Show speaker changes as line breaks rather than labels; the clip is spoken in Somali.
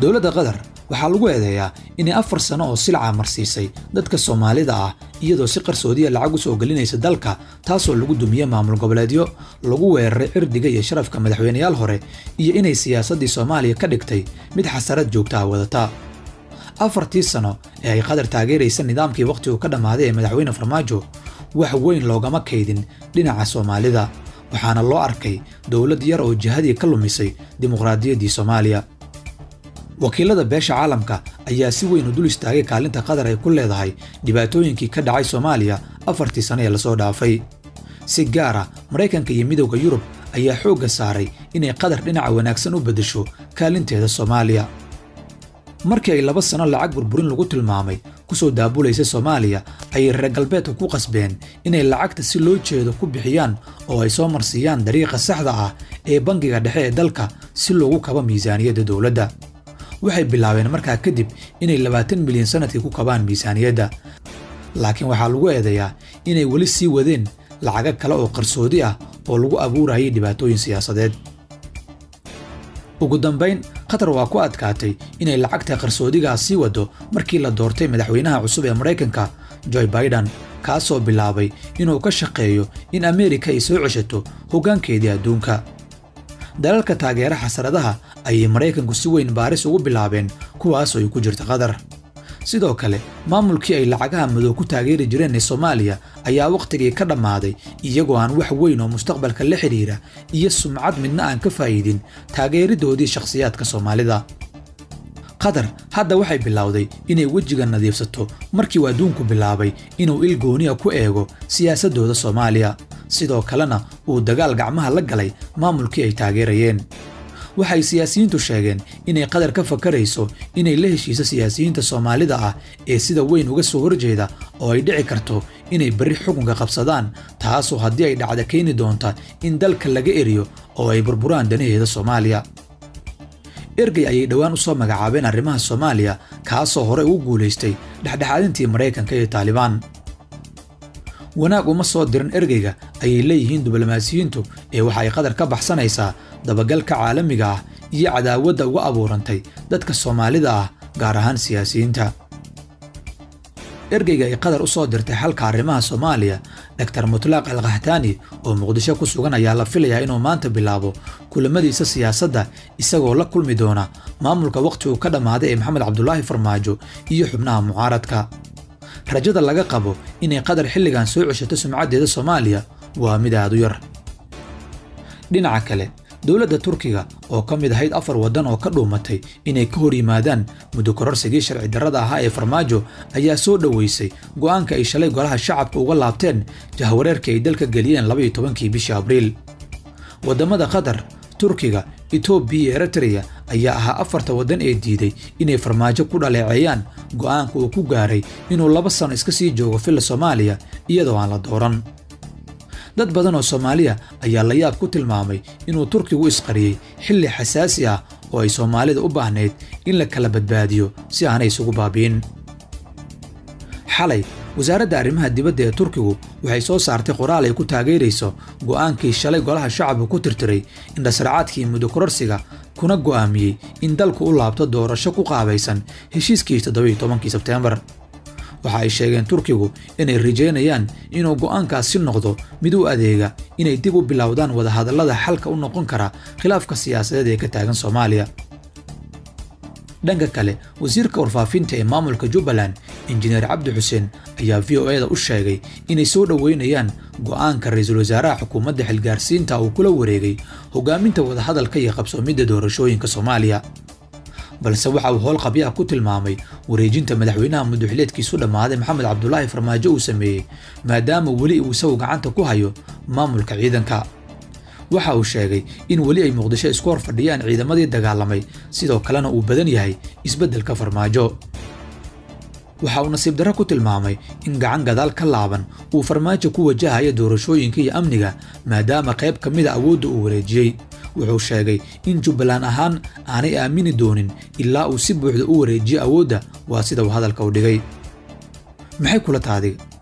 dowladda qatar waxaa lagu eedeeyaa inay afar sano oo silca marsiisay dadka soomaalida ah iyadoo si qarsoodiya lacag u soo gelinaysa dalka taasoo lagu dumiyey maamul goboleedyo lagu weeraray cirdiga iyo sharafka madaxweyneyaal hore iyo inay siyaasaddii soomaaliya ka dhigtay mid xasarad joogta ah wadata afartii sano ee ay qatar taageeraysa nidaamkii wakhtigu ka dhammaaday ee madaxweyne farmaajo wax weyn loogama kaydin dhinaca soomaalida waxaana loo arkay dowlad yar oo jihadii ka lumisay dimuqraadiyaddii soomaaliya wakiilada beesha caalamka ayaa si weyn u dul istaagay kaalinta qatar ay ku leedahay dhibaatooyinkii ka dhacay soomaaliya afartii sano ee lasoo dhaafay si gaara maraykanka iyo midowda yurub ayaa xoogga saaray inay qatar dhinaca wanaagsan u beddesho kaalinteeda soomaaliya markii ay laba sano lacag burburin lagu tilmaamay ku soo daabulaysa soomaaliya ayay reer galbeedka ku qasbeen inay lacagta si loo jeedo ku bixiyaan oo ay soo marsiiyaan dariiqa saxda ah ee bangiga dhexe ee dalka si loogu kabo miisaaniyadda dowladda waxay bilaabeen markaa kadib inay labaatan milyan sannadkii ku kabaan miisaaniyadda laakiin waxaa lagu eedeeyaa inay weli sii wadeen lacago kale oo qarsoodi ah oo lagu abuurayay dhibaatooyin siyaasadeed ugu dambayn qatar waa ku adkaatay inay lacagta qarsoodigaas sii waddo markii la doortay madaxweynaha cusub ee maraykanka joe baidan kaasoo bilaabay inuu ka shaqeeyo in ameerika ay soo ceshato hoggaankeedii adduunka dalalka taageera xasaradaha ayay maraykanku si weyn baaris ugu bilaabeen kuwaasoo ay ku jirta qatar sidoo kale maamulkii ay lacagaha madow ku taageeri jireen ee soomaaliya ayaa wakhtigii ka dhammaaday iyagoo aan wax weyn oo mustaqbalka la xidhiira iyo sumcad midna aan ka faa'iidin taageeridoodii shakhsiyaadka soomaalida qatar hadda waxay bilowday inay wejiga nadiifsato markii uu adduunku bilaabay inuu il gooniya ku eego siyaasaddooda soomaaliya sidoo kalena uu dagaal gacmaha la galay maamulkii ay taageerayeen waxay siyaasiyiintu sheegeen inay qatar ka fakarayso inay la heshiiso siyaasiyiinta soomaalida ah ee sida weyn uga soo horjeeda oo ay dhici karto inay berri xukunka qabsadaan taasoo haddii ay dhacda keeni doonta in dalka laga eriyo oo ay burburaan danaheeda soomaaliya ergey ayay dhowaan u soo magacaabeen arrimaha soomaaliya kaasoo hore ugu guulaystay dhexdhexaadintii maraykanka iyo taalibaan wanaag uma soo dirin ergeyga ayay leeyihiin diblomaasiyiintu ee waxa ay qatar ka baxsanaysaa dabagalka caalamiga ah iyo cadaawadda uga abuurantay dadka soomaalida ah gaar ahaan siyaasiyiinta ergeyga ay qatar u soo dirtay xalka arrimaha soomaaliya doktar mutlaaq alkhaxtaani oo muqdisho ku sugan ayaa la filayaa inuu maanta bilaabo kulamadiisa siyaasadda isagoo la kulmi doona maamulka wakhtigu ka dhammaaday ee maxamed cabdulaahi farmaajo iyo xubnaha mucaaradka rajada laga qabo inay qatar xilligan soo ceshato sumcaddeeda soomaaliya waa mid aad u yar dhinaca kale dowladda turkiga oo ka mid ahayd afar waddan oo ka dhuumatay inay ka hor yimaadaan muddo kororsigii sharci darrada ahaa ee farmaajo ayaa soo dhoweysay go'aanka ay shalay golaha shacabka uga laabteen jahwareerkii ay dalka geliyeen labaiyo tobankii bishii abriil waddamada qatar turkiga etoobiya iyo eritreya ayaa ahaa afarta waddan ee diiday inay farmaajo ku dhaleeceeyaan go'aanka uu ku gaaray inuu laba sano iska sii joogo filla soomaaliya iyadoo aan la dooran dad badan oo soomaaliya ayaa la yaab ku tilmaamay inuu turkigu isqariyey xilli xasaasi ah oo ay soomaalida u baahnayd in la kala badbaadiyo si aanay isugu baabi'in xalay wasaaradda arrimaha dibadda ee turkigu waxay soo saartay qoraal ay ku taageerayso go'aankii shalay golaha shacabka ku tirtiray indhasracaadkii muddo kororsiga kuna go'aamiyey in dalku u laabto doorasho ku qaabaysan heshiiskii toddobiiyo tobankii sebteembar waxa ay sheegeen turkigu inay rajaynayaan inuu go'aankaasi noqdo mid u adeega inay dib u bilowdaan wadahadallada xalka u noqon kara khilaafka siyaasadeed ee ka taagan soomaaliya dhanka kale wasiirka warfaafinta ee maamulka jubbaland injineer cabdi xuseen ayaa v o eda u sheegay inay soo dhoweynayaan go'aanka ra-iisul wasaaraha xukuumadda xilgaarsiinta uu kula wareegay hogaaminta wadahadalka iyo qabsoomidda doorashooyinka soomaaliya balse waxa uu howl qabyaha ku tilmaamay wareejinta madaxweynaha muddoxileedkiisu dhammaaday maxamed cabdulaahi farmaajo uu sameeyey maadaama weli uu isagu gacanta ku hayo maamulka ciidanka waxa uu sheegay in weli ay muqdisho isku hor fadhiyaan ciidamadii dagaalamay sidoo kalena uu badan yahay isbeddelka farmaajo waxa uu nasiib darro ku tilmaamay in gacan gadaal ka laaban uu farmaajo ku wajahayo doorashooyinka iyo amniga maadaama qayb ka mida awoodda uu wareejiyey wuxuu sheegay in jubbaland ahaan aanay aamini doonin ilaa uu si buuxda u wareejiyo awoodda waa sida uu hadalka u dhigay maxay kula taadiga